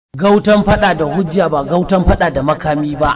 Gautan fada da hujja ba gautan fada da makami ba.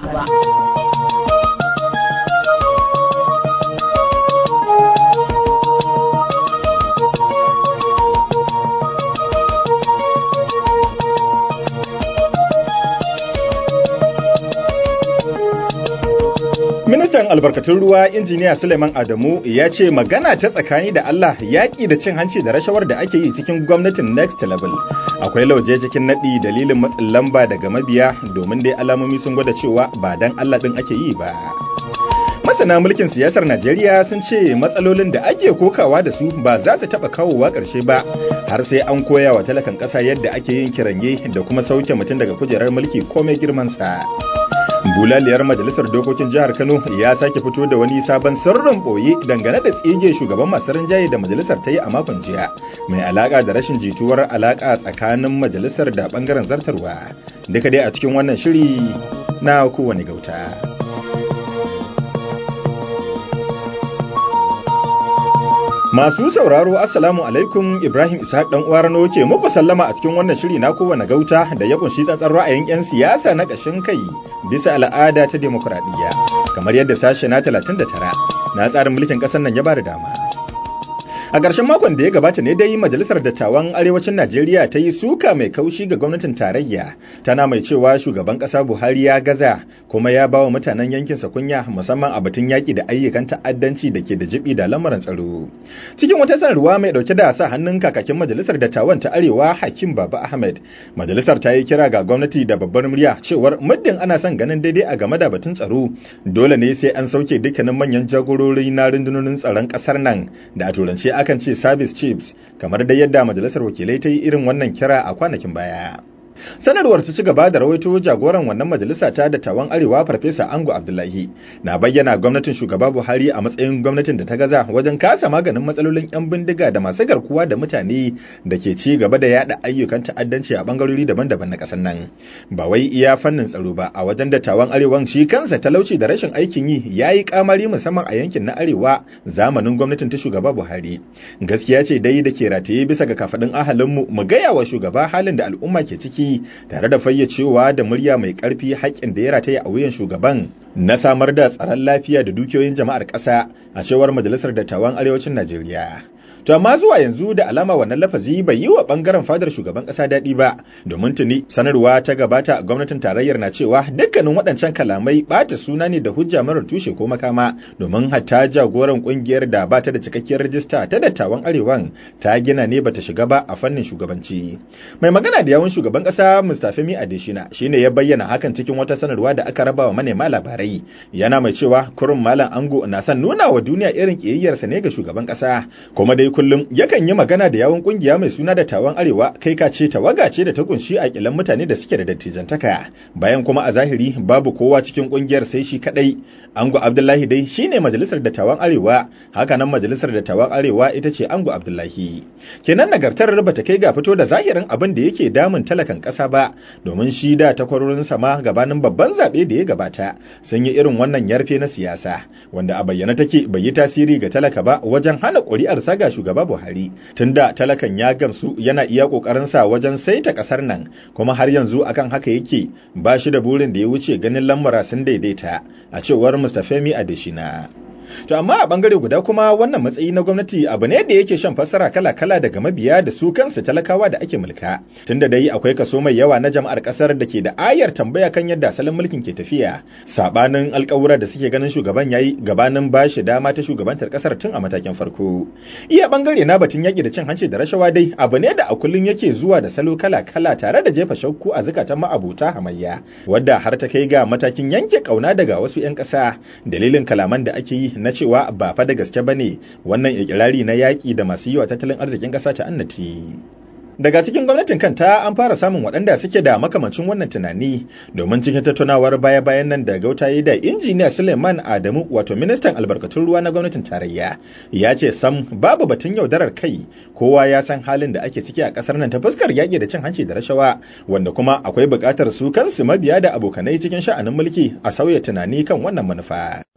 Ministan albarkatun ruwa injiniya Suleiman Adamu ya ce magana ta tsakani da Allah yaƙi da cin hanci da rashawar da ake yi cikin gwamnatin next level. Akwai lauje cikin naɗi dalilin matsin lamba daga mabiya domin dai alamomi sun gwada cewa ba dan Allah ɗin ake yi ba. Masana mulkin siyasar Najeriya sun ce matsalolin da ake kokawa da su ba za su taɓa kawowa ƙarshe ba har sai an koya wa talakan ƙasa yadda ake yin kiranye da kuma sauke mutum daga kujerar mulki komai girmansa. bulaliyar majalisar dokokin jihar kano ya sake fito da wani sabon sirrin boye dangane da tsige shugaban masu rinjaye da majalisar ta yi a makon jiya mai alaka da rashin jituwar alaka tsakanin majalisar da bangaren zartarwa duka dai a cikin wannan shiri na kowane gauta Masu sauraro Assalamu alaikum Ibrahim Ishaq dan uwa Rano ke muku sallama a cikin wannan shiri na kowane gauta da ya kunshi tsantsar ra'ayin 'yan siyasa na ƙashin kai bisa al'ada ta demokuraɗiyya kamar yadda sashe na 39 na tsarin mulkin ƙasar nan ya ba da dama. A ƙarshen makon da ya gabata ne dai Majalisar Dattawan Arewacin Najeriya ta yi suka mai kaushi ga gwamnatin tarayya, tana mai cewa shugaban ƙasa Buhari ya gaza kuma ya ba wa mutanen yankinsa kunya musamman a batun yaƙi da ayyukan ta'addanci da ke da jibi da lamarin tsaro. Cikin wata sanarwa mai ɗauke da sa hannun kakakin Majalisar Dattawan ta Arewa Hakim Baba Ahmed, Majalisar ta yi kira ga gwamnati da babbar murya cewar muddin ana son ganin daidai a game da batun tsaro, dole ne sai an sauke dukkanin manyan jagorori na rundunonin tsaron ƙasar nan da a turance akan ce service chiefs kamar dai yadda majalisar wakilai ta yi irin wannan kira a kwanakin baya. sanarwar ta ci gaba da rawaito jagoran wannan majalisa ta dattawan arewa farfesa ango abdullahi na bayyana gwamnatin shugaba buhari a matsayin gwamnatin da ta gaza wajen kasa maganin matsalolin yan bindiga da masu garkuwa da mutane da ke ci gaba da yada ayyukan ta'addanci a bangarori daban-daban na kasar nan ba wai iya fannin tsaro ba a wajen dattawan arewan shi kansa talauci da rashin aikin yi ya yi kamari musamman a yankin na arewa zamanin gwamnatin ta shugaba buhari gaskiya ce dai da ke rataye bisa ga kafaɗin ahalinmu mu gaya wa shugaba halin da al'umma ke ciki tare da fayyacewa da murya mai ƙarfi haƙƙin da ya rataya a wuyan shugaban na samar da tsaron lafiya da dukiyoyin jama'ar ƙasa a cewar majalisar dattawan arewacin Najeriya. To amma zuwa yanzu da alama wannan lafazi bai yi wa bangaren fadar shugaban kasa daɗi ba domin tuni sanarwa ta gabata gwamnatin tarayyar na cewa dukkanin waɗancan kalamai ɓata suna ne da hujja marar tushe ko makama domin hatta jagoran ƙungiyar da ba ta da cikakkiyar rajista ta dattawan arewan ta gina ne bata shiga ba a fannin shugabanci. Mai magana da yawun shugaban kasa Mustapha Mi Adeshina shine ya bayyana hakan cikin wata sanarwa da aka raba wa manema labarai yana mai cewa kurun malam ango na son nuna wa duniya irin ƙiyayyarsa ne ga shugaban kasa kuma dai kullum yakan yi magana da yawun kungiya mai suna da tawan arewa kai ka ce tawaga ce da ta kunshi a kilan mutane da suke da dattijantaka bayan kuma a zahiri babu kowa cikin kungiyar sai shi kadai ango abdullahi dai shine majalisar da tawan arewa haka nan majalisar da tawan arewa ita ce ango abdullahi kenan nagartar bata kai ga fito da zahirin abin da yake damun talakan kasa ba domin shi da takwarorin sama gabanin babban zaɓe da ya gabata sun yi irin wannan yarfe na siyasa wanda a bayyana take bai yi tasiri ga talaka ba wajen hana ƙuri'ar saga shugaba Buhari tunda talakan ya gamsu yana iya sa wajen saita kasar nan kuma har yanzu akan haka yake ba shi da burin da ya wuce ganin lamura sun daidaita a cewar Mustafemi Adeshina. To amma a bangare guda kuma wannan matsayi na gwamnati abu ne da yake shan fassara kala-kala daga mabiya da su kansu talakawa da ake mulka. Tunda dai akwai kaso mai yawa na jama'ar kasar da ke da ayar tambaya kan yadda asalin mulkin ke tafiya. Sabanin alkawura da suke ganin shugaban yayi gabanin bashi dama ta shugabantar kasar tun a matakin farko. Iya bangare na batun yaki da cin hanci da rashawa dai abu ne da a kullum yake zuwa da salo kala-kala tare da jefa shakku a zukatan ma'abuta hamayya. Wadda har ta kai ga matakin yanke kauna daga wasu 'yan ƙasa dalilin kalaman da ake yi na cewa ba fa da gaske ba ne wannan ikirari na yaƙi da masu yi wa tattalin arzikin ƙasa ta annati. Daga cikin gwamnatin kanta an fara samun waɗanda suke da makamancin wannan tunani domin cikin tattaunawar baya-bayan nan da gautaye da injiniya Suleiman Adamu wato ministan albarkatun ruwa na gwamnatin tarayya ya ce sam babu batun yaudarar kai kowa ya san halin da ake ciki a ƙasar nan ta fuskar yaƙi da cin hanci da rashawa wanda kuma akwai buƙatar su kansu mabiya da abokanai cikin sha'anin mulki a sauya tunani kan wannan manufa.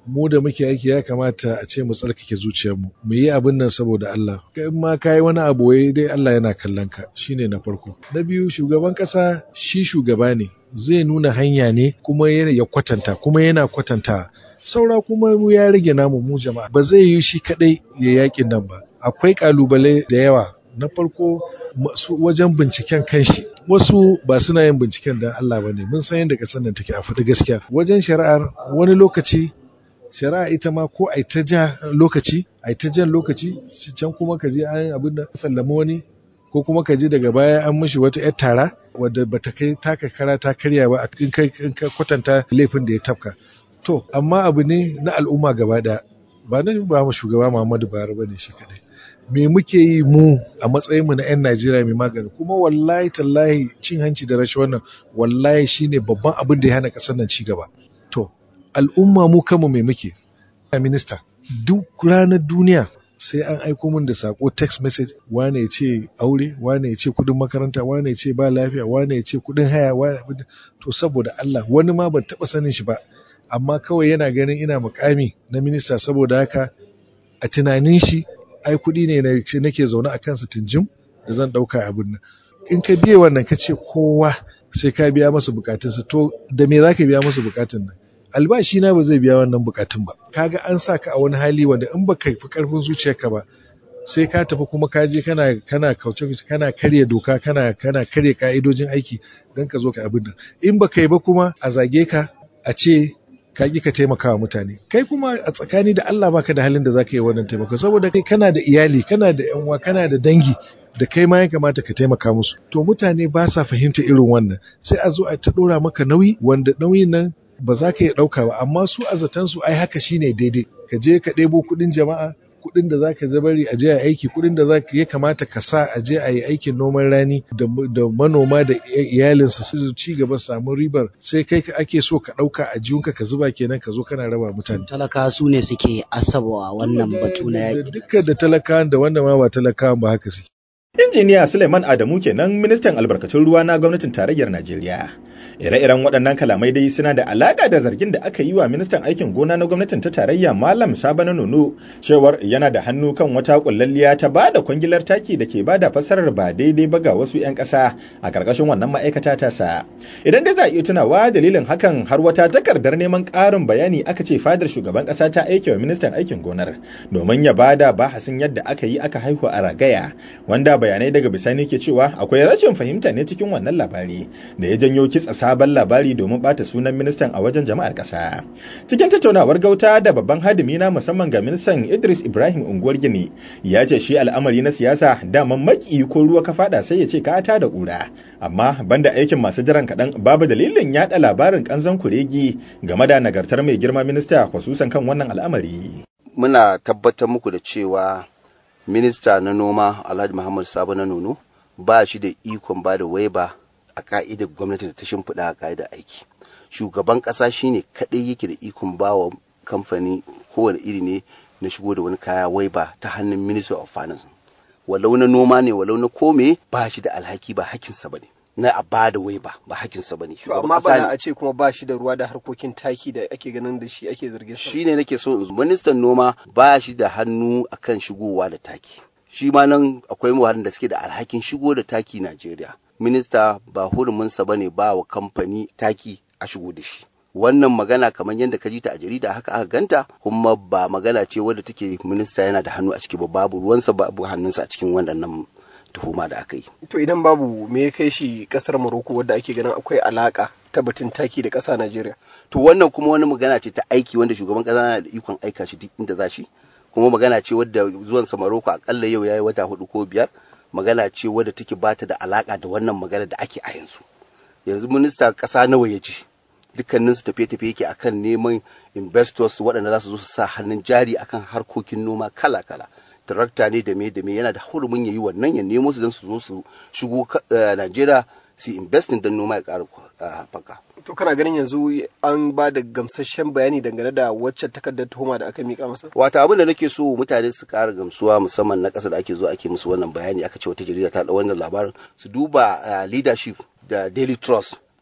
mu da muke aiki ya kamata a ce mu tsarkake zuciyarmu mu yi abin nan saboda Allah in ma ka yi wani abu wai dai Allah yana kallon ka shine na farko na biyu shugaban kasa shi shugaba ne zai nuna hanya ne kuma ya kwatanta kuma yana kwatanta saura kuma mu ya rage namu mu jama'a ba zai yi shi kadai ya yakin nan ba akwai kalubale da yawa na farko wajen binciken kanshi wasu ba suna yin binciken don Allah ba ne mun san yadda kasar nan take a faɗi gaskiya wajen shari'ar wani lokaci shari'a ita ma ko ai ta ja lokaci ai ta jan lokaci can kuma ka je an abin da sallama wani ko kuma ka je daga baya an mishi wata yar tara wadda bata kai taka kara ta karya ba in ka kwatanta laifin da ya tafka to amma abu ne na al'umma gaba ɗaya ba na ba mu shugaba Muhammadu Buhari bane shi kadai me muke yi mu a matsayinmu na 'yan Najeriya mai magani kuma wallahi tallahi cin hanci da rashin wannan wallahi shine babban abin da ya hana ƙasar nan ci gaba to al'umma mu kanmu mai muke minista duk ranar duniya sai an aiko min da sako text message wane ya ce aure wane ya ce kudin makaranta wane ya ce ba lafiya wane ya ce kudin haya wane to saboda Allah wani ma ban taba sanin shi ba amma kawai yana ganin ina mukami na minista saboda haka a tunanin shi ai kuɗi ne nake zaune a kansa tunjim da zan ɗauka abin nan in ka biye wannan ka ce kowa sai ka biya masa bukatunsa to da me za ka biya masa bukatun nan albashi na ba zai biya wannan bukatun ba kaga an sa ka a wani hali wanda in baka fi karfin zuciyarka ba sai ka tafi kuma ka je kana kana kauce kana karya doka kana kana karya ka'idojin aiki don ka zo ka abin nan in baka yi ba kuma a zage ka a ce ka ƙi ka taimaka wa mutane kai kuma a tsakani da Allah baka da halin da zaka yi wannan taimako saboda kai kana da iyali kana da yan uwa kana da dangi da kai ma ya kamata ka taimaka musu to mutane ba sa fahimta irin wannan sai a zo a ta ɗora maka nauyi wanda nauyin nan ba za ka iya ɗauka ba amma su a zaton su ai haka shine daidai ka je ka ɗebo kuɗin jama'a kuɗin da za ka zabari a je a aiki kuɗin da za ya kamata ka sa a je a yi aikin noman rani da manoma da iyalinsa su ci gaba samun ribar sai kai ake so ka ɗauka a jiyunka ka zuba kenan ka zo kana raba mutane. Talaka su ne suke asabawa wannan batu na yaƙi. Dukkan da talakawan da wanda ma ba talakawan ba haka suke. Injiniya Suleiman Adamu kenan ministan albarkatun ruwa na gwamnatin tarayyar Najeriya. Ire-iren waɗannan kalamai dai suna da alaƙa da zargin da aka yi wa ministan aikin gona na gwamnatin ta tarayya Malam Sabana Nono cewar yana da hannu kan wata kullalliya ta ba da kwangilar taki da ke bada fasarar ba daidai ba ga wasu 'yan ƙasa a ƙarƙashin wannan ma'aikata ta sa. Idan dai za a iya tunawa dalilin hakan har wata takardar neman ƙarin bayani aka ce fadar shugaban ƙasa ta aike wa ministan aikin gonar domin ya bada bahasin yadda aka yi aka haihu a ragaya wanda bayanai daga bisani ke cewa akwai rashin fahimta ne cikin wannan labari da ya janyo kitsa sabon labari domin bata sunan ministan a wajen jama'ar ƙasa. Cikin tattaunawar gauta da babban hadimi na musamman ga ministan Idris Ibrahim Unguwar Gini ya ce shi al'amari na siyasa daman maki ko ruwa ka fada sai ya ce ka ta da ƙura. Amma banda aikin masu jiran kaɗan babu dalilin yaɗa labarin ƙanzan kuregi game da nagartar mai girma minista kwasusan kan wannan al'amari. Muna tabbatar muku da cewa minista na noma Alhaji Muhammad Sabo na Nono ba shi da ikon ba da waiba a ka'idar gwamnati da ta shimfiɗa a ka'idar aiki shugaban ƙasa shine kaɗai yake da ikon ba wa kamfani kowane iri ne na shigo da wani kaya waiba ta hannun minister of finance walau na noma ne walau na kome ba shi da alhaki ba hakinsa ba ne na a ba da waiba ba hakinsa ba ne amma ba a ce kuma ba shi da ruwa da harkokin taki da ake ganin da shi ake zargin sa shine nake so ministan noma ba shi da hannu akan shigowa da taki shi ma nan akwai muhalin da suke da alhakin shigo da taki Najeriya minista ba huruminsa ba ne ba wa kamfani taki a shigo da shi wannan magana kamar yadda ka ji ta a jarida haka aka ganta kuma ba magana ce wadda take minista yana da hannu a ciki ba babu ruwansa babu hannunsa a cikin waɗannan tuhuma da aka yi. To idan babu me ya kai shi kasar Morocco wadda ake ganin akwai alaka ta batun taki da ƙasa Najeriya. To wannan kuma wani magana ce ta aiki wanda shugaban ƙasa na da ikon aika shi duk inda za shi kuma magana ce wadda zuwan sa Morocco akalla yau yayi wata hudu ko biyar magana ce wadda take bata da alaka da wannan magana da ake a yanzu. Yanzu minista ƙasa nawa ya ji dukkanin su tafiye-tafiye yake akan neman investors waɗanda za su zo su sa hannun jari akan harkokin noma kala-kala. tarakta ne da me da me yana da hurumin ya yi wannan ya nemo su don su zo su shigo Najeriya su investing don noma ya ƙara haɓaka. To kana ganin yanzu an ba da gamsasshen bayani dangane da wacce takardar tuhuma da aka mika masa? Wata abin da nake so mutane su ƙara gamsuwa musamman na ƙasa da ake zo ake musu wannan bayani aka ce wata jarida ta ɗau wannan labarin su duba leadership da daily trust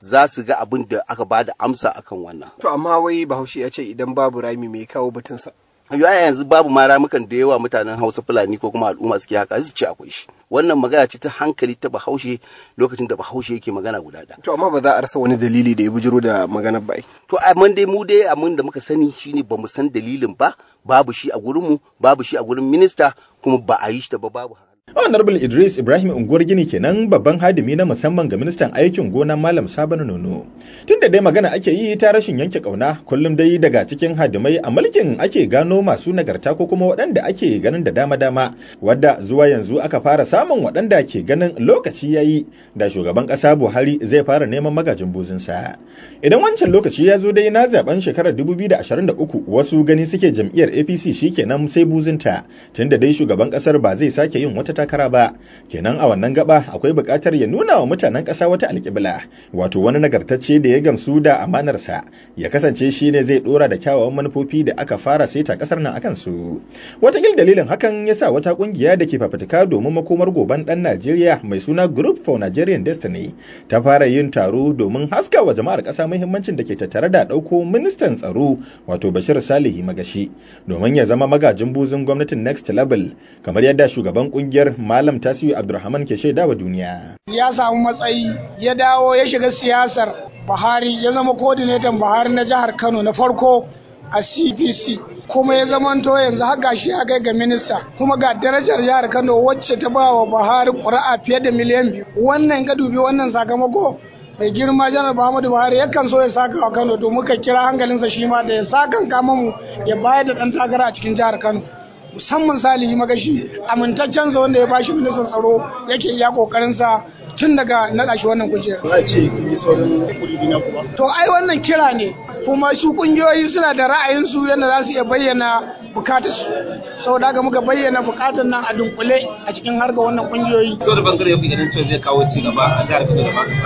za su ga abin da aka ba da amsa akan wannan to amma wai bahaushe ya ce idan babu rami mai kawo batunsa ya yanzu babu ma ramukan da yawa mutanen hausa fulani ko kuma al'umma suke haka su ce akwai shi wannan magana ce ta hankali ta bahaushe lokacin da bahaushe yake magana guda ɗaya to amma ba za a rasa wani dalili da ya bujiro da maganar ba to amma dai mu dai abin da muka sani shine ba mu san dalilin ba babu shi a gurinmu babu shi a gurin minista kuma ba a yi shi ta ba babu Honorable Idris Ibrahim Unguwar Gini kenan babban hadimi na musamman ga ministan aikin gona Malam Sabon Nono. Tun da dai magana ake yi ta rashin yanke kauna kullum dai daga cikin hadimai a mulkin ake gano masu nagarta ko kuma waɗanda ake ganin da dama-dama wadda zuwa yanzu aka fara samun waɗanda ke ganin lokaci yayi da shugaban ƙasa Buhari zai fara neman magajin buzinsa. Idan wancan lokaci ya zo dai na zaben shekarar 2023 wasu gani suke jam'iyyar APC shikenan sai buzinta tunda dai shugaban ƙasar ba zai sake yin wata takara ba kenan a wannan gaba akwai buƙatar ya nuna wa mutanen ƙasa wata alƙibla wato wani nagartacce da ya gamsu da amanarsa ya kasance shi ne zai ɗora da kyawawan manufofi da aka fara saita ƙasar nan akan su watakil dalilin hakan ya sa wata ƙungiya da ke fafutuka domin makomar goban ɗan najeriya mai suna group for nigerian destiny ta fara yin taro domin haska wa jama'ar ƙasa muhimmancin da ke tattare da ɗauko ministan tsaro wato bashir salihi magashi domin ya zama magajin buzin gwamnatin next level kamar yadda shugaban ƙungiyar Malam Tasiu Abdulrahman ke shaida wa duniya. Ya samu matsayi ya dawo ya shiga siyasar Buhari ya zama kodinetan Buhari na jihar Kano na farko a CPC kuma ya zamanto yanzu haka shi ya kai ga minista kuma ga darajar jihar Kano wacce ta ba wa Buhari ƙuri'a fiye da miliyan biyu. Wannan ka dubi wannan sakamako mai girma janar Muhammadu Buhari yakan so ya saka wa Kano to muka kira hankalinsa shi ma da ya sakan kama mu ya bayar da ɗan takara a cikin jihar Kano. musamman salihi magashi amintaccen sa wanda ya bashi ministan tsaro yake iya kokarin sa tun daga naɗa shi wannan kujera. Ba ce kun yi sauran kudi na kuma. To ai wannan kira ne kuma su kungiyoyi suna da ra'ayinsu yadda za su iya bayyana bukatarsu. Saboda haka muka bayyana bukatar nan a dunkule a cikin harga wannan kungiyoyi. To da bangare ya fi ganin cewa zai kawo ci gaba a jihar Kano da ba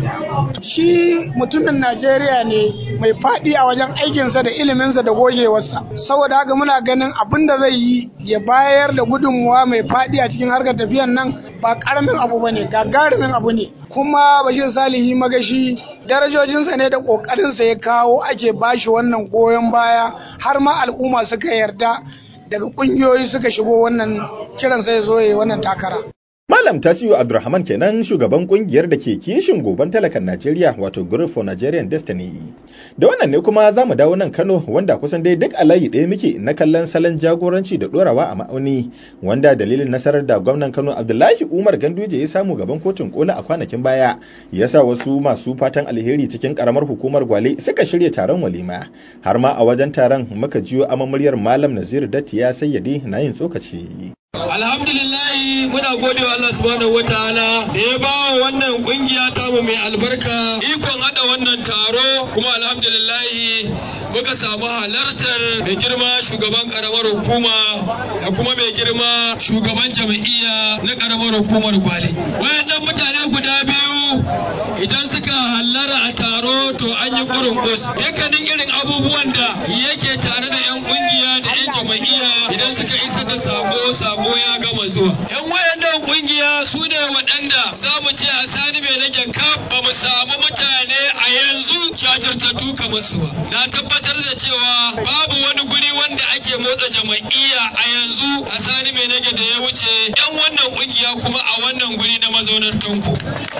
ka Shi mutumin Najeriya ne mai faɗi a wajen aikinsa da iliminsa da gogewarsa. Saboda haka muna ganin abin da zai yi ya bayar da gudunmuwa mai faɗi a cikin harkar tafiyan nan ba ƙaramin abu ba ne gagarumin abu ne kuma bashir salihi magashi darajojinsa ne da ƙoƙarinsa ya kawo ake bashi wannan goyon baya har ma al'umma suka yarda daga ƙungiyoyi suka shigo wannan kiransa ya zo ya yi wannan takara Malam Tasiu Abdulrahman kenan shugaban kungiyar da ke kishin goban talakan Najeriya wato Group for Nigerian Destiny. Da wannan ne kuma za mu dawo nan Kano wanda kusan dai duk a layi ɗaya muke na kallon salon jagoranci da ɗorawa a ma'auni wanda dalilin nasarar da gwamnan Kano Abdullahi Umar Ganduje ya samu gaban kotun kola a kwanakin baya ya sa wasu masu fatan alheri cikin karamar hukumar Gwale suka shirya taron walima har ma a wajen taron muka jiyo amamuryar Malam Nazir Dattiya Sayyadi na yin tsokaci. Alhamdulillahi muna gode wa Allah subhanahu wataala da ya ba wa wannan kungiya tamu mai albarka ikon hada wannan taro kuma alhamdulillahi muka samu halartar mai girma shugaban karamar hukuma da kuma mai girma shugaban jam'iyya na karamar hukumar Gwale. Wayannan mutane guda biyu idan suka hallara a taro to an yi kurin kus. Dukkanin irin abubuwan da yake tare da 'yan kungiya da 'yan jam'iyya idan suka isar da sako sako ya gama zuwa. 'Yan wayannan kungiya su ne waɗanda za mu ce a sani mai rage kaf ba mu samu mutane a yanzu jajirtattu kamar su ba. Na tabbatar da cewa babu wani guri wanda ake motsa jama'iyya a yanzu a sani mai rage da ya wuce 'yan wannan kungiya kuma a wannan guri na mazaunar tanko.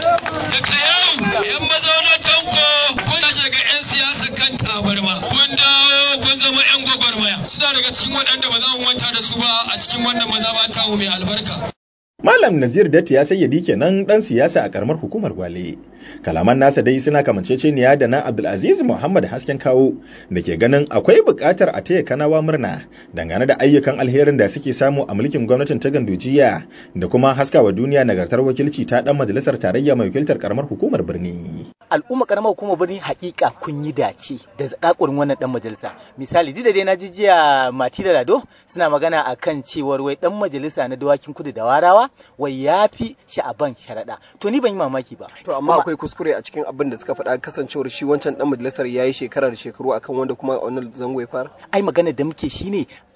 Daga yau 'yan mazaunar tanko kun tashi daga 'yan siyasa kan tabarma. Kun dawo kun zama 'yan gwagwarmaya. Suna daga cikin waɗanda ba za mu manta da su ba a cikin wannan mazaba tamu mai albarka. Malam Nazir Datti ya sayyadi kenan dan siyasa a karamar hukumar Gwale. Kalaman nasa dai suna kamanceceniya da na Abdulaziz Muhammad Hasken Kawo da ke ganin akwai buƙatar a taya kanawa murna dangane da ayyukan alherin da suke samu a mulkin gwamnatin ta Gandujiya da kuma haskawa duniya nagartar wakilci ta dan majalisar tarayya mai wakiltar karamar hukumar birni. Al'umma karamar hukumar birni hakika kun yi dace da zakakurin wannan dan majalisa. Misali duk da dai na ji jiya Mati da Lado suna magana akan cewar wai dan majalisa na dawakin kudu da warawa wai ya fi sha'aban sharaɗa to ni ban yi mamaki ba to amma akwai kuskure a cikin abin da suka faɗa kasancewar shi wancan dan majalisar ya yi shekara da shekaru akan wanda kuma a wannan zango ya fara ai magana da muke shine ai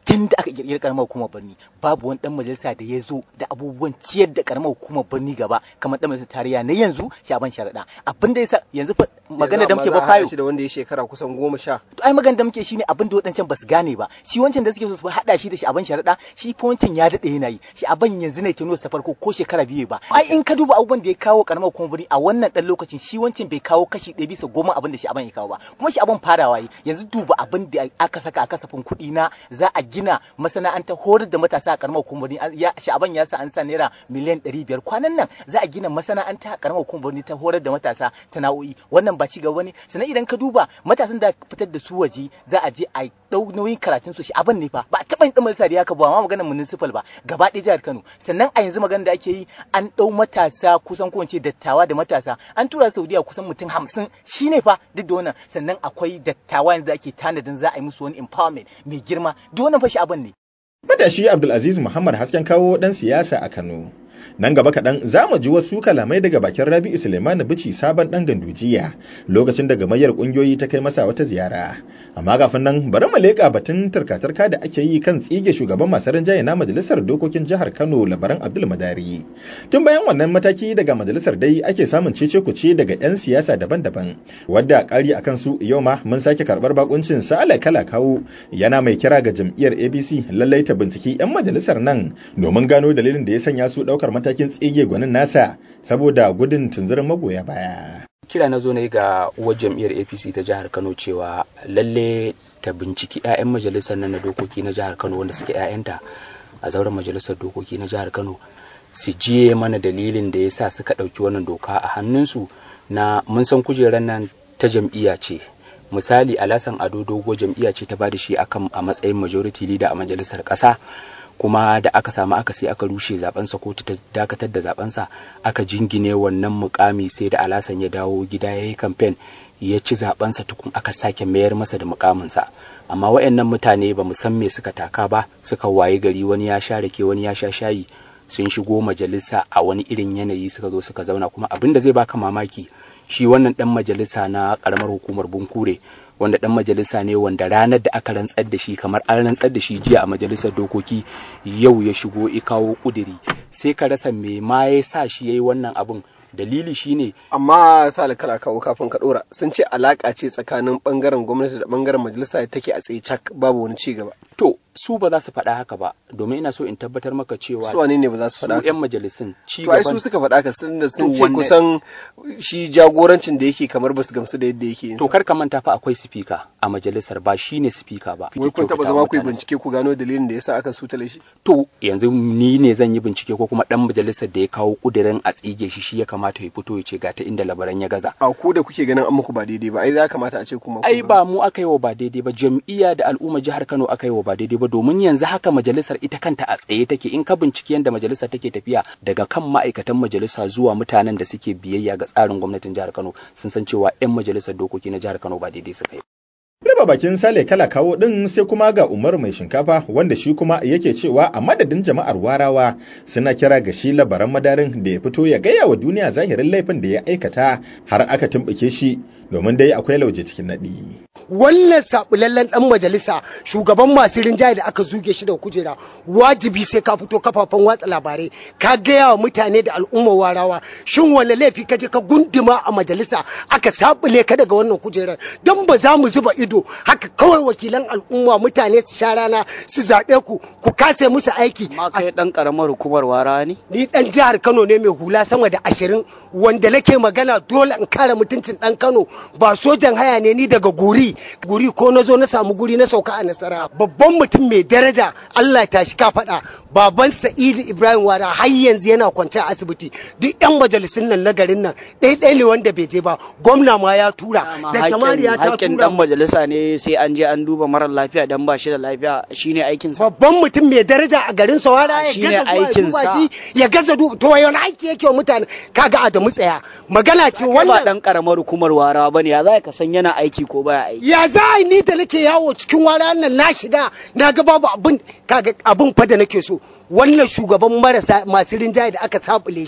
tun da aka kirkiri karamar hukumar birni babu wani dan majalisa da ya zo da abubuwan ciyar da karamar hukumar birni gaba kamar dan majalisar tarayya na yanzu shaban sharaɗa abin da yasa yanzu fa magana da muke ba fayo da wanda ya shekara kusan goma sha to ai magana da muke shine abin da wadancan basu gane ba shi wancan da suke so su hada shi da shaban sharaɗa shi fa wancan ya dade yana yi shaban yanzu ne tuno sa farko ko shekara biyu ba ai in ka duba abubuwan da ya kawo karamar hukumar birni a wannan dan lokacin shi wancan bai kawo kashi ɗaya bisa goma abin da shaban ya kawo ba kuma shaban farawa yi yanzu duba abin da aka saka a kasafin kuɗi na za a gina masana'anta horar da matasa a karamar hukumar ya sha'aban ya sa an sa naira miliyan ɗari biyar kwanan nan za a gina masana'anta a karamar hukumar ta horar da matasa sana'o'i wannan ba ci gaba ne sannan idan ka duba matasan da fitar da su waje za a je a ɗau nauyin karatun su sha'aban ne fa ba a taɓa yin ɗan da ya ka ba ma maganar municipal ba gaba ɗaya jihar Kano sannan a yanzu magana da ake yi an ɗau matasa kusan ko dattawa da matasa an tura Saudiya kusan mutum hamsin shine fa duk da wannan sannan akwai dattawa da ake tanadin za a yi musu wani empowerment mai girma duk wannan fa sha'aban ne Matashi Abdulaziz Muhammad hasken kawo ɗan siyasa a Kano. Nan gaba kaɗan za mu ji wasu kalamai daga bakin Rabi'u Suleiman Bici sabon ɗan gandujiya lokacin da gamayyar ƙungiyoyi ta kai masa wata ziyara. Amma kafin nan bari mu leƙa batun tarka-tarka da ake yi kan tsige shugaban masu rinjaye na majalisar dokokin jihar Kano Labaran Abdul Madari. Tun bayan wannan mataki daga majalisar dai ake samun cece kuce daga 'yan siyasa daban-daban wadda ƙari akan su yau ma mun sake karɓar bakuncin Sale Kala Kawo yana mai kira ga jam'iyyar ABC lallai ta binciki 'yan majalisar nan domin gano dalilin da ya sanya su ɗaukar matakin tsige gwanin nasa saboda gudun tunzurin magoya baya. Kira na zo ne ga uwar jam'iyyar APC ta jihar Kano cewa lalle ta binciki 'ya'yan majalisar nan na dokoki na jihar Kano wanda suke 'ya'yanta a zauren majalisar dokoki na jihar Kano su jiye mana dalilin da ya sa suka ɗauki wannan doka a hannunsu na mun san kujerar nan ta jam'iyya ce misali alasan ado dogo jam'iyya ce ta ba da shi akan a matsayin majority leader a majalisar ƙasa kuma da aka samu aka sai aka rushe zabensa kotu ta dakatar da zabensa aka jingine wannan mukami sai da alasan ya dawo gida ya yi kamfen ya ci zabensa tukun aka sake mayar masa da mukaminsa amma wayannan mutane ba mu san me suka taka ba suka waye gari wani ya sha rake wani ya sha shayi sun shigo majalisa a wani irin yanayi suka zo suka zauna kuma abin da zai baka mamaki shi wannan dan majalisa na karamar hukumar bunkure wanda dan majalisa ne wanda ranar da aka rantsar da shi kamar an rantsar da shi jiya a majalisar dokoki yau ya shigo i kawo kuduri sai ka rasa me ma ya sa shi yayi wannan abun dalili shine amma sa kala kawo kafin ka dora sun ce alaka ce tsakanin bangaren gwamnati da bangaren majalisa take a tsaye cak babu wani ci gaba to su ba za su faɗa haka ba domin ina so in tabbatar maka cewa su wane ne ba za su faɗa su yan majalisun ci to ai su suka faɗa haka sun da sun ce kusan shi jagorancin da yake kamar basu gamsu da yadda yake yin to kar ka manta fa akwai sifika a majalisar ba shine sifika ba wai kun taba zama ku yi bincike ku gano dalilin da yasa aka sutale shi to yanzu ni ne zan yi bincike ko kuma dan majalisar da ya kawo kudirin a tsige shi shi ya kamata ya fito ya ce ga ta inda labaran ya gaza a ku da kuke ganin an muku ba daidai ba ai za kamata a ce kuma ai ba mu aka yi wa ba daidai ba jam'iyya da al'umma jihar Kano aka yi wa ba daidai ba domin yanzu haka majalisar ita kanta a tsaye take in ka binciki yadda majalisar take tafiya daga kan ma'aikatan majalisa zuwa mutanen da suke biyayya ga tsarin gwamnatin jihar Kano sun san cewa 'yan majalisar dokoki na jihar Kano ba daidai suka yi Raba bakin Sale kala kawo ɗin sai kuma ga Umar mai shinkafa wanda shi kuma yake cewa a madadin jama'ar warawa suna kira ga shi labaran madarin da ya fito ya gaya wa duniya zahirin laifin da ya aikata har aka tumɓuke shi domin dai akwai lauje cikin naɗi. Wannan sabulallen ɗan majalisa shugaban masu rinjaye da aka zuge shi da kujera wajibi sai ka fito kafafen watsa labarai ka gaya wa mutane da al'ummar warawa shin wani laifi ka je ka gunduma a majalisa aka sabule ka daga wannan kujerar don ba za mu zuba ido haka kawai wakilan al'umma mutane su sha rana su zaɓe ku ku kase musu aiki. Ma kai ɗan ƙaramar hukumar wara ne? Ni ɗan jihar Kano ne mai hula sama da ashirin wanda nake magana dole in kare mutuncin ɗan Kano ba sojan haya ne ni daga guri guri ko na zo na samu guri na sauka a nasara babban mutum mai daraja Allah ya tashi ka faɗa baban Sa'idu Ibrahim Wara har yanzu yana kwance a asibiti duk yan majalisun nan na garin nan ɗaya ne wanda bai je ba gwamna ma ya tura da jamariya ta hakkin dan majalisa ne sai an je an duba marar lafiya dan ba shi da lafiya shine aikin sa babban mutum mai daraja a garin sa wara ya shine gaza aikin sa ya gaza duba to wani aiki yake wa mutane kaga Adamu tsaya magana ce wannan ba wannan dan karamar hukumar wara bane ya za ka san yana aiki ko baya aiki ya za a yi ni da nake yawo cikin wara nan na shiga na ga babu abin kaga abin fa da nake so wannan shugaban marasa masu rinjaye da aka sabule shi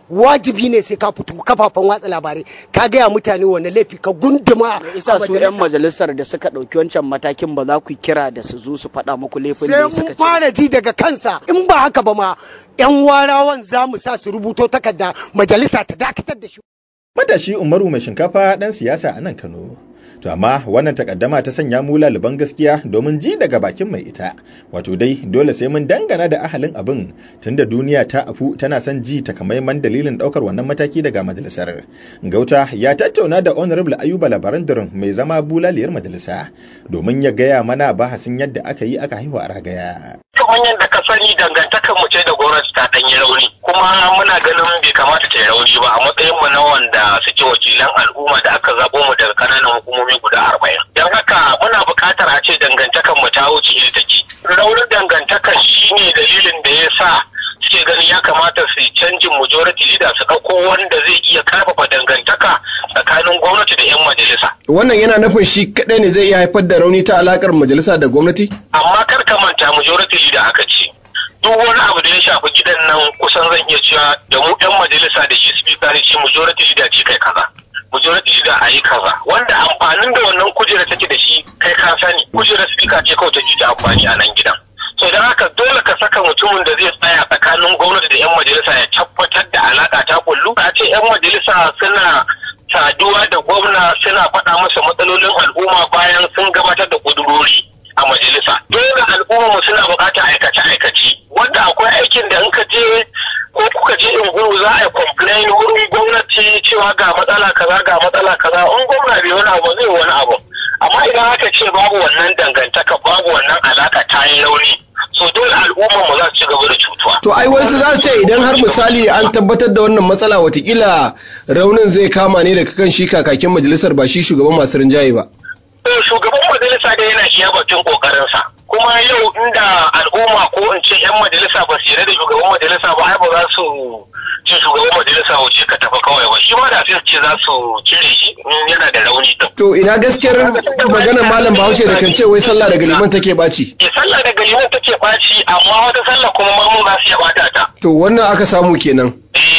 wajibi ne sai ka fito kafafen watsa labarai ka gaya mutane wani laifi ka gunduma isa su yan majalisar da suka ɗauki wancan matakin ba za ku kira da su zo su faɗa muku laifin da sai suka mun ce fara ji daga kansa in ba haka ba ma yan warawan za mu sa su rubuto takarda majalisa ta dakatar da shi Matashi Umaru mai shinkafa ɗan siyasa a nan Kano. To amma wannan takaddama ta sanya mu laliban gaskiya domin ji daga bakin mai ita. Wato dai dole sai mun dangana da ahalin abin tunda duniya ta afu tana son ji takamaiman dalilin ɗaukar wannan mataki daga majalisar. Gauta ya tattauna da Honorable Ayuba Labarandarin mai zama bulaliyar majalisa domin ya gaya mana bahasin yadda aka yi aka haihu a ragaya. kamar yadda ka sani dangantakar mu ce da gwamnati ta ɗanyi rauni kuma muna ganin bai kamata ta yi rauni ba a matsayin mu na wanda suke wakilan al'umma da aka zabo mu daga kananan hukumomi guda arba'in don haka muna buƙatar a ce dangantakar mu ta wuce iri take raunin dangantakar shine dalilin da ya sa suke ganin ya kamata su yi canjin majority leader su ɗauko wanda zai iya karfafa dangantaka tsakanin gwamnati da 'yan majalisa wannan yana nufin shi kadai ne zai iya haifar da rauni ta alakar majalisa da gwamnati amma kar ka manta majority leader aka ce duk wani abu da ya shafi gidan nan kusan zan iya cewa da mu yan majalisa da shi speaker ne ce majority leader ce kai kaza majority leader a yi kaza wanda amfanin da wannan kujera take da shi kai ka sani kujerar speaker ce kawai take da amfani a nan gidan so don haka dole ka saka mutumin da zai tsaya tsakanin gwamnati da yan majalisa ya tabbatar da alaka ta kullu a ce yan majalisa suna saduwa da gwamna suna faɗa masa matsalolin al'umma bayan sun gabatar da kudurori a majalisa dole al'umma suna buƙatar aikace-aikace wanda akwai aikin da in ka je ko kuka je in guru za a yi complain wurin gwamnati cewa ga matsala kaza ga matsala kaza in gwamna bai wani abu zai wani abu amma idan aka ce babu wannan dangantaka babu wannan alaka ta yi rauni so dole al'ummar mu za su ci gaba da cutuwa to ai wasu za su ce idan har misali an tabbatar da wannan matsala watakila raunin zai kama ne daga kan shi kakakin majalisar ba shi shugaban masu rinjaye ba to shugaban majalisa da yana iya bakin kokarinsa kuma yau inda al'umma ko in ce yan majalisa ba su yarda da shugaban majalisa ba ai ba za su ce shugaban majalisa wuce ka tafi kawai ba shi ma da sai su ce za su cire shi in yana da rauni din to ina gaskiyar maganar malam bahaushe da kan ce wai sallah daga liman take ɓaci ke sallah daga liman take ɓaci amma wata sallah kuma mamu za su iya ɓata ta to wannan aka samu kenan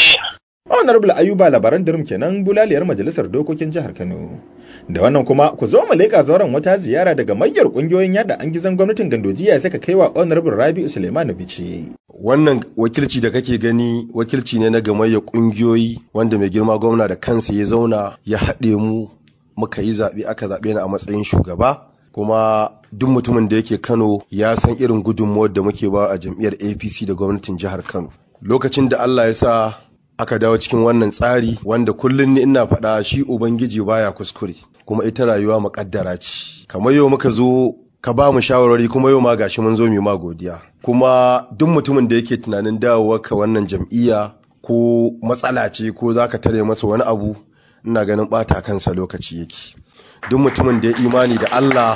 Honorable Ayuba labaran dirim kenan bulaliyar majalisar dokokin jihar Kano. Da wannan kuma ku zo mu leƙa zauren wata ziyara daga mayyar ƙungiyoyin yada an gizon gwamnatin gandojiya suka kai wa Honorable Rabi'u Suleiman Bichi. Wannan wakilci da kake gani wakilci ne na gamayyar ƙungiyoyi wanda mai girma gwamna da kansa ya zauna ya haɗe mu muka yi zaɓe aka zaɓe ni a matsayin shugaba kuma duk mutumin da yake Kano ya san irin gudunmuwar da muke ba a jam'iyyar APC da gwamnatin jihar Kano. Lokacin da Allah ya sa aka dawo cikin wannan tsari wanda kullum ni ina faɗa shi ubangiji baya kuskure kuma ita rayuwa muƙaddara ce kamar yau muka zo ka ba mu shawarwari kuma yau ma gashi mun zo mu ma godiya kuma duk mutumin da yake tunanin dawowa ka wannan jam'iyya ko matsala ce ko za ka tare masa wani abu ina ganin ɓata kansa lokaci yake duk mutumin da ya imani da Allah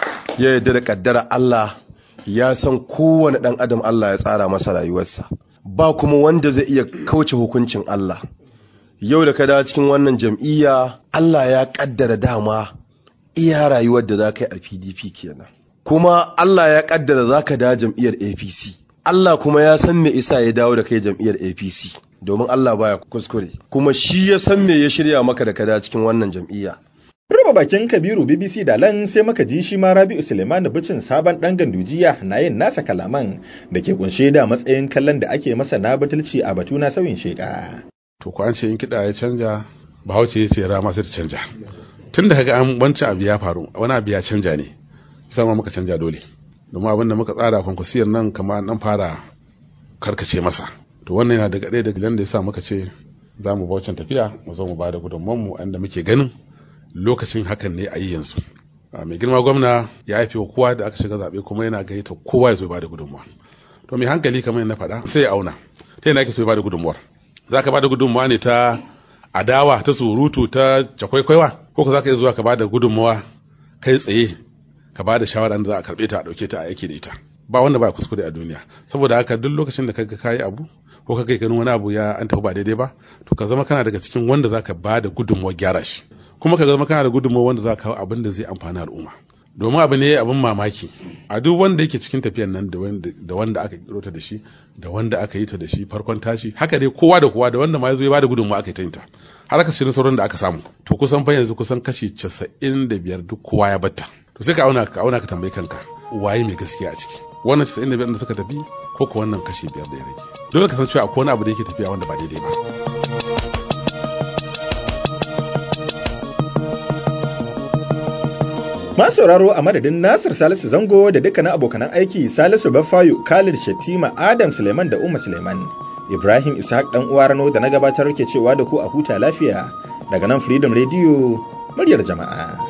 ya yarda da ƙaddara Allah ya san kowane ɗan adam Allah ya tsara masa rayuwarsa ba kuma wanda zai iya kauce hukuncin Allah yau da ka dawo cikin wannan jam'iyya Allah ya kaddara dama iya rayuwar da za ka yi a PDP kenan kuma Allah ya kaddara za ka dawo jam'iyyar APC Allah kuma ya san me isa ya dawo da kai jam'iyyar APC domin Allah baya kuskure kuma shi ya san me ya shirya maka da ka dawo cikin wannan jam'iyya Ruba bakin Kabiru BBC da lan sai maka ji shi ma Rabi'u Suleiman Bicin sabon dan gandujiya na yin nasa kalaman da ke kunshe da matsayin kallon da ake masa na batulci a batu na sauyin sheka. To ko an ce in kiɗa ya canja Bahaushe ya ce rama sai ta canja. Tun da kaga an wancan abu ya faru wani abu ya canja ne. Musamman muka canja dole. Domin abin da muka tsara kwankwasiyar nan kama an fara karkace masa. To wannan yana daga ɗaya daga da ya sa muka ce za mu baucin tafiya mu zo mu ba da gudunmanmu inda muke ganin lokacin hakan ne a yi yanzu mai girma gwamna ya haife wa kowa da aka shiga zaɓe kuma yana gayyata kowa ya zo ba da gudunmuwa to mai hankali kamar na faɗa sai ya auna ta yana ake so ya ba da gudunmuwar za ka ba da gudunmuwa ne ta adawa ta surutu ta cakwaikwaiwa ko ka za ka iya zuwa ka ba da gudunmuwa kai tsaye ka ba da shawara da za a karɓe ta a ɗauke ta a aiki da ita ba wanda ba kuskure a duniya saboda haka duk lokacin da kaga kayi abu ko kaga ganin wani abu ya an tafi ba daidai ba to ka zama kana daga cikin wanda zaka ba da gudunmuwar gyara shi kuma ka zama kana da gudunmawa wanda za ka kawo abin da zai amfani al'umma domin abu ne abin mamaki a duk wanda yake cikin tafiyan nan da wanda aka kiro ta da shi da wanda aka yi ta da shi farkon tashi haka dai kowa da kowa da wanda ma ya zo ya bada gudunmawa aka yi ta yin ta har aka shirin sauran da aka samu to kusan fa yanzu kusan kashi casa'in da biyar duk kowa ya batta to sai ka auna ka auna ka tambayi kanka waye mai gaskiya a ciki wannan casa'in da biyar da suka tafi ko ko wannan kashi biyar da ya rage dole ka san cewa akwai wani abu da yake tafiya wanda ba daidai ba Masu sauraro a madadin Nasir Salisu Zango da dukkanin abokanan aiki Salisu Bafayu, Khalid Shatima, Adam Suleiman da Umma Suleiman. Ibrahim Ishaq dan uwa Rano da na gabatar ke cewa da ku a huta lafiya daga nan Freedom Radio muryar jama'a.